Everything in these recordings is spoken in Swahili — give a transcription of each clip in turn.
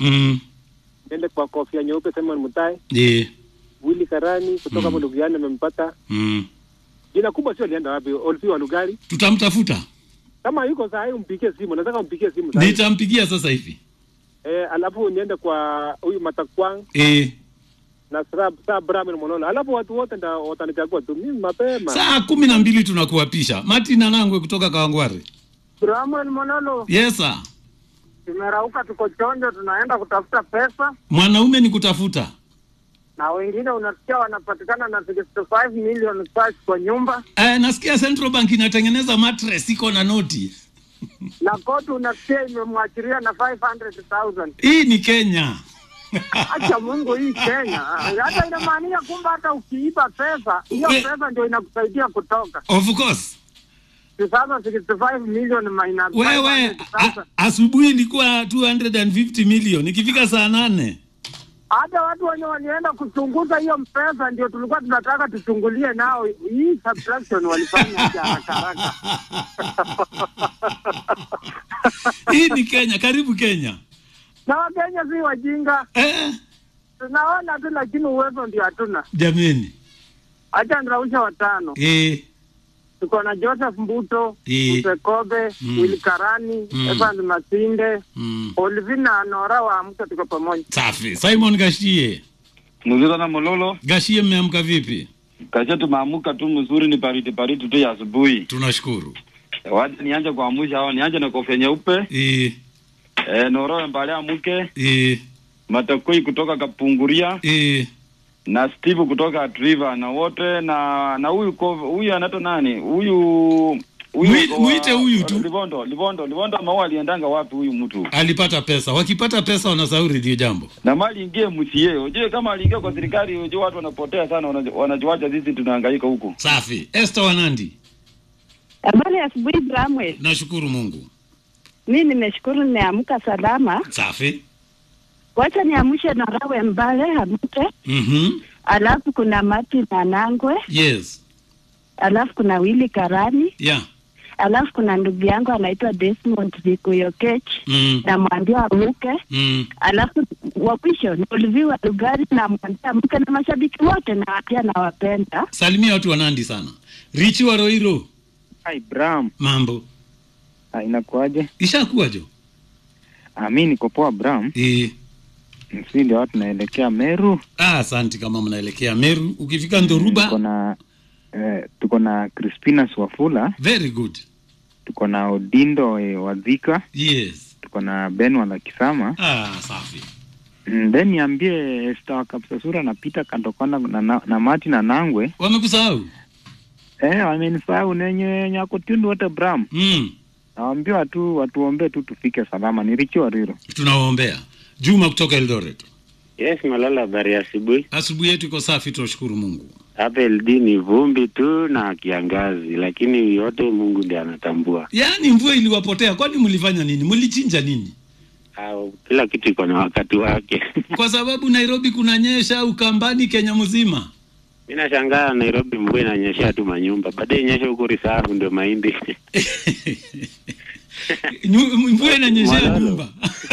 Mm. niende kwa kofia nyeupe Simon Mutai, Eh. Willy Karani kutoka Mm. mm. Lugiani amempata. Mm. Jina kubwa sio alienda wapi? Olfi wa Lugari. Tutamtafuta. Kama yuko saa hii umpigie simu, nataka umpigie simu saa hii. Nitampigia sasa hivi. Eh, alafu niende kwa huyu Matakwang Eh. na Sra Sra Brahman Mololo. Alafu watu wote ndio watanichagua tu mimi mapema. Saa kumi na mbili tunakuapisha. Martin Anangwe kutoka Kawangware. Brahman Monolo, Yes sir. tumerauka, tuko chonjo, tunaenda kutafuta pesa, Mwanaume ni kutafuta. na wengine unasikia wanapatikana na 65 million cash kwa nyumba, Eh, nasikia Central Bank inatengeneza mattress iko na noti. na koti unasikia imemwachiria na 500,000. Hii ni Kenya. Acha Mungu, hii Kenya hata inamaanisha kumbe hata ukiiba pesa hiyo We- pesa ndio inakusaidia kutoka. Of course. Sasa 65 million minus Wewe 500,000. a- asubuhi ilikuwa 250 million. Ikifika saa nane hata watu wenye walienda kuchunguza hiyo pesa ndio tulikuwa tunataka tuchungulie nao hii subtraction walifanya aje haraka haraka. hii ni Kenya. Karibu Kenya. Na Wakenya si wajinga, Eh, tunaona tu, lakini uwezo ndio hatuna. jameni. Acha nirausha watano, Eh, tuko na Joseph Mbuto, Eh. Msekobe, Mm. Willy Karani, Mm. Evans Masinde, mm, Olivina Nora waamka, tuko pamoja. safi. Simon Gashie. Mzuri na Mololo, Gashie, mmeamka vipi? kacha tumeamuka tu mzuri, ni baridi baridi tu ya asubuhi. Tunashukuru. Wacha nianje kuamusha hao, nianje na kofia nyeupe Eh, eh, Noro mbale amuke, eh, Matakoi kutoka Kapunguria eh, na Steve kutoka Atriva na wote na na huyu ko- huyu anaitwa nani? Huyu huyu Mwite- wa- mwite huyu tu. Livondo, Livondo, Livondo maua aliendanga wapi huyu mtu? alipata pesa. Wakipata pesa wanasauri ndio jambo. Na mali ingie MCA. Unajua kama aliingia kwa serikali, unajua watu wanapotea sana, wana- wanajuacha sisi tunahangaika huku. Safi. Esther Wanandi. Habari ya asubuhi Bramwe. Nashukuru Mungu. Mi nimeshukuru nimeamka salama. Safi. Wacha niamshe na Rawe Mbale amke, Mhm. alafu kuna Martin Anangwe, Yes. alafu kuna Willy Karani, Yeah. alafu kuna ndugu yangu anaitwa Desmond Vikuyokech Mm. namwambia amke, Mm. alafu wa mwisho ni Oliviwa Lugari namwambia amke, na mashabiki wote na pia nawapenda. Salimia watu wa Nandi sana. Richi wa Roiro. Hi Bram, Mambo. ah, inakuaje? Ishakuwa jo. Ah, mi niko poa Bram, Eh. si ndio watu naelekea Meru. Ah, asante kama mnaelekea Meru. Ukifika Tuko Ndoruba. na eh, tuko na Crispinas Wafula, Very good. tuko na Odindo eh, Wadhika, Yes. tuko na Ben Wala Kisama. Ah, safi. Mm, then niambie Esther wa Kapsasura na Peter Kandokona na, na, na Martin na Nangwe Wamekusahau? eh, wamenisahau nenye nyako tundu wote Bram, Mm. nawaambia watu watuombee tu tufike salama. Ni Richi Wariro. Tunawaombea. Juma kutoka Eldoret. Yes, Malala, habari ya asubuhi. Asubuhi yetu iko safi, tunashukuru Mungu. Hapa LD ni vumbi tu na kiangazi, lakini yote Mungu ndiye anatambua. Yaani mvua iliwapotea, kwani mlifanya nini? Mlichinja nini? Au kila kitu iko na wakati wake. Kwa sababu Nairobi kunanyesha, Ukambani, Kenya mzima. Mi nashangaa Nairobi mvua inanyeshea tu manyumba, baadaye inyeshe huko Risavu ndio mahindi Nyu- Mvua inanyeshea Malalo. nyumba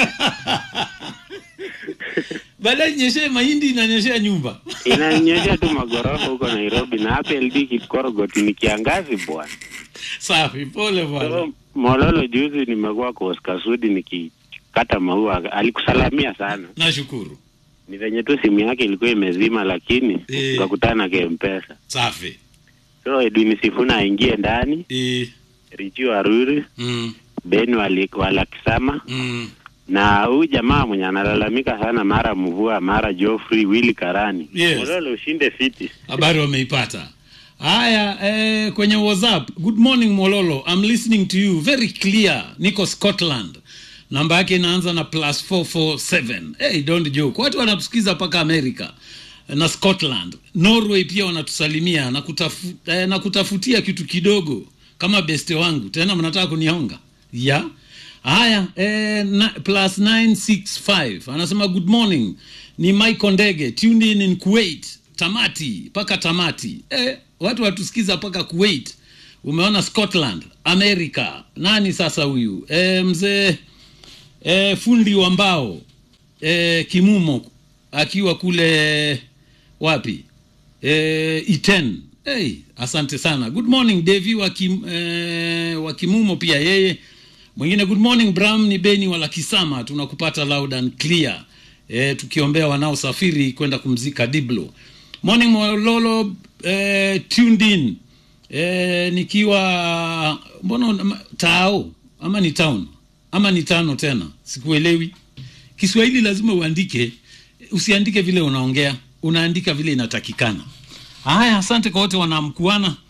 baadaye inyeshee mahindi, inanyeshea nyumba. inanyeshea tu magorofa huko Nairobi, na hapa LD Kikorogot ni kiangazi bwana. Safi, pole bwana. So, Mololo, juzi nimekuwa kwa Oscar Sudi nikikata maua, alikusalamia sana. Nashukuru. Ni venye tu simu yake ilikuwa imezima, lakini Eh. tukakutana kempesa. Safi. So Edwin Sifuna aingie ndani, Eh, Richi Waruri, mm, Ben wali- Walakisama mm. na huyu jamaa mwenye analalamika sana, mara mvua mara Geoffrey Willy Karani. Yes. Mololo ushinde fiti. Habari wameipata. Haya, eh, kwenye WhatsApp. Good morning Mololo, I'm listening to you very clear. Niko Scotland. Namba yake inaanza na plus 447. Hey, don't joke. Watu wanatusikiza mpaka America na Scotland. Norway pia wanatusalimia na, kutafu, eh, na kutafutia kitu kidogo kama beste wangu. Tena mnataka kunihonga? Yeah. Haya, eh, na, plus 965 anasema good morning, ni Michael Ndege tuned in in Kuwait, tamati mpaka tamati. Eh, watu watusikiza mpaka Kuwait. Umeona Scotland, America. Nani sasa huyu? Eh, mzee eh, fundi wa mbao eh, kimumo akiwa kule wapi eh, iten hey, asante sana good morning devi wa, kim, eh, wa kimumo pia yeye mwingine good morning bram ni beni wala kisama tunakupata loud and clear eh, tukiombea wanaosafiri kwenda kumzika diblo morning mololo eh, tuned in eh, nikiwa mbona una- tao ama ni town ama ni tano tena sikuelewi kiswahili lazima uandike usiandike vile unaongea unaandika vile inatakikana haya asante kwa wote wanamkuana